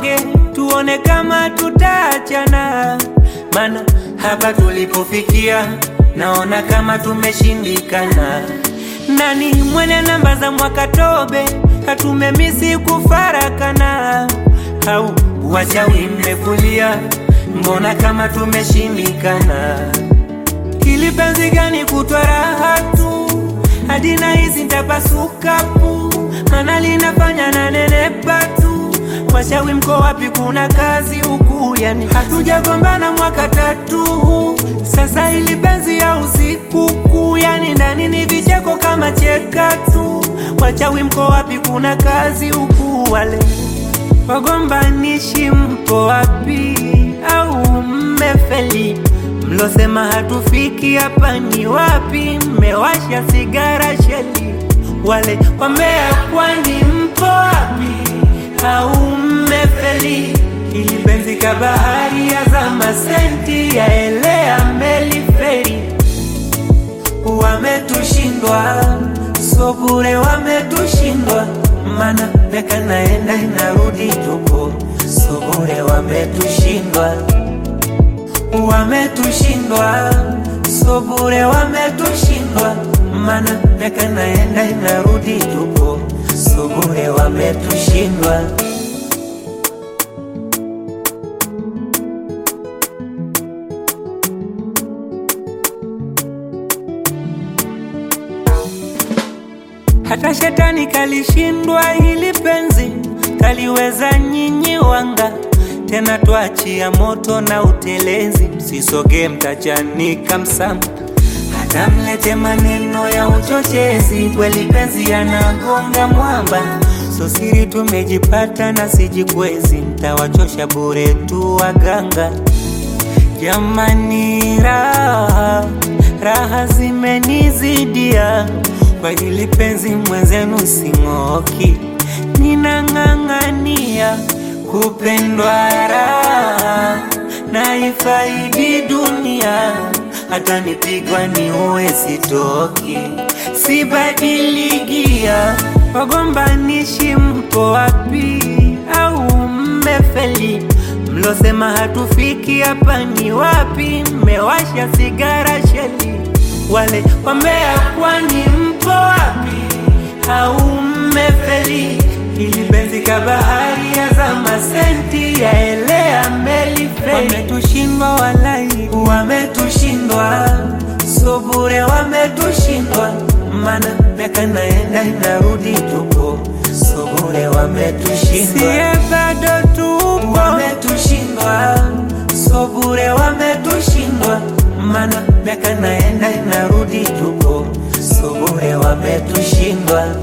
tuonge, tuone kama tutaachana, mana hapa tulipofikia naona kama tumeshindikana. Nani mwenye namba za mwaka tobe, hatumemisi kufarakana, au wachawi mmefulia, mbona kama tumeshindikana? Hili penzi gani kutwa raha tu hadi na hizi ntapasuka pu, mana linafanya na nenepa tu. Washawi mko wapi? Kuna kazi huku, yani hatujagombana mwaka tatu. Sasa hili penzi ya usiku kuu, yani ndani ni vicheko kama cheka tu. Wachawi mko wapi? Kuna kazi huku, wale wagombanishi mko wapi? Au mmefeli? Mlosema hatufiki hapa ni wapi? Mmewasha sigara sheli, wale wambea kwani mpo wapi? Au mmefeli? Ili penzi ka bahari ya zama senti yaelea meli feri, wametushindwa so bure, wametushindwa mana meka naenda inarudi tupo so bure, wametushindwa wametushindwa so bure, wametushindwa mana meka naenda inarudi tupo so bure, wametushindwa. Hata shetani kalishindwa, hili penzi kaliweza nyinyi wanga tena twachia moto na utelezi, msisoge mtachanika msama, hata mlete maneno ya uchochezi, kweli penzi yanagonga mwamba. So siri tumejipata na sijikwezi, mtawachosha bure tu waganga. Jamani, raha raha zimenizidia kwa hili penzi, mwenzenu sing'oki, ninang'ang'ania kupendwa raha na ifaidi dunia, hata nipigwa ni uwe sitoki, sibadiligia. Wagombanishi mko wapi? Au mmefeli? Mlosema hatufiki hapa ni wapi? Mmewasha sigara sheli, wale wambea kwani mpo wapi? Au mmefeli? Ili penzi ka bahari ya zama senti yaelea meli feri, wametushindwa walai, wametushindwa so bure, wametushindwa mana miaka naenda inarudi, tupo so bure, wametushindwa siye bado tupo, wametushindwa so bure, wametushindwa mana miaka naenda inarudi, tupo so bure, wametushindwa